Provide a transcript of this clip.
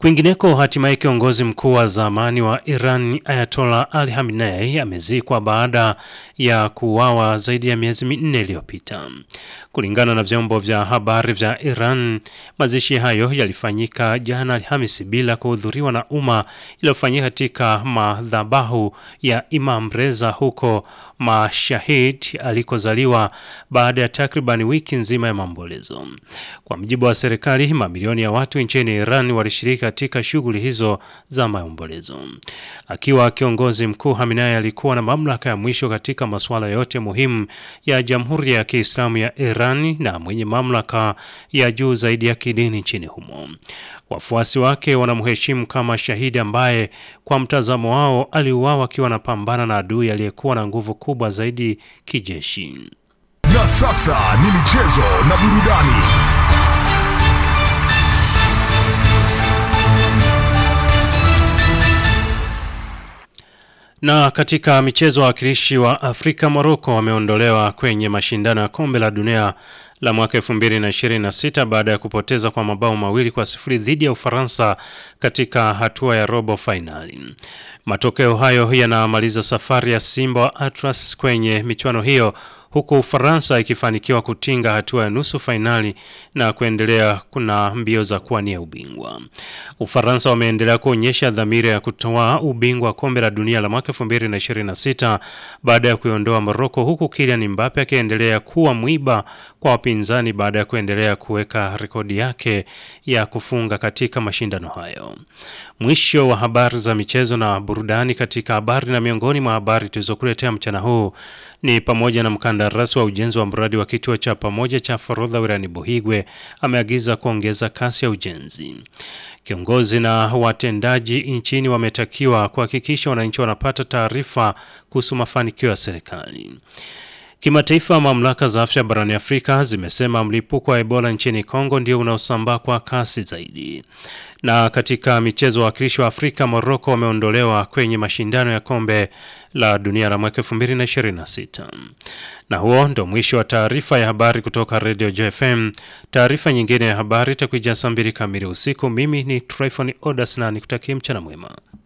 Kwingineko, hatimaye kiongozi mkuu wa zamani wa Iran Ayatollah Ali Khamenei amezikwa baada ya kuuawa zaidi ya miezi minne iliyopita. Kulingana na vyombo vya habari vya Iran, mazishi hayo yalifanyika jana Alhamisi bila kuhudhuriwa na umma, iliyofanyika katika madhabahu ya Imam Reza huko Mashahid alikozaliwa baada ya takriban wiki nzima ya maombolezo. Kwa mujibu wa serikali, mamilioni ya watu nchini Iran walishiriki katika shughuli hizo za maombolezo. Akiwa kiongozi mkuu, Khamenei alikuwa na mamlaka ya mwisho katika masuala yote muhimu ya Jamhuri ya Kiislamu ya Iran na mwenye mamlaka ya juu zaidi ya kidini nchini humo. Wafuasi wake wanamheshimu kama shahidi ambaye kwa mtazamo wao aliuawa akiwa anapambana na adui aliyekuwa na nguvu kubwa zaidi kijeshi. Na sasa ni michezo na burudani. Na katika michezo, wawakilishi wa Afrika Morocco wameondolewa kwenye mashindano ya kombe la dunia la mwaka 2026 baada ya kupoteza kwa mabao mawili kwa sifuri dhidi ya Ufaransa katika hatua ya robo fainali. Matokeo hayo yanamaliza safari ya Simba wa Atlas kwenye michuano hiyo huku Ufaransa ikifanikiwa kutinga hatua ya nusu fainali na kuendelea kuna mbio za kuwania ubingwa. Ufaransa wameendelea kuonyesha dhamira ya kutoa ubingwa wa kombe la dunia la mwaka 2026 baada ya kuiondoa Morocco, huku Kylian Mbappe akiendelea kuwa mwiba kwa wapinzani baada ya kuendelea kuweka rekodi yake ya kufunga katika mashindano hayo. Mwisho wa habari za michezo na burudani. Katika habari na miongoni mwa habari tulizokuletea mchana huu ni pamoja na mkandarasi wa ujenzi wa mradi wa kituo cha pamoja cha forodha wilayani Buhigwe ameagiza kuongeza kasi ya ujenzi. Kiongozi na watendaji nchini wametakiwa kuhakikisha wananchi wanapata taarifa kuhusu mafanikio ya serikali. Kimataifa, mamlaka za afya barani Afrika zimesema mlipuko wa Ebola nchini Kongo ndio unaosambaa kwa kasi zaidi. Na katika michezo, wawakilishi wa Afrika Morocco wameondolewa kwenye mashindano ya kombe la dunia la mwaka 2026. Na huo ndo mwisho wa taarifa ya habari kutoka Radio JFM. Taarifa nyingine ya habari itakuja saa mbili kamili usiku. Mimi ni Tryphon Odas na nikutakie mchana mwema.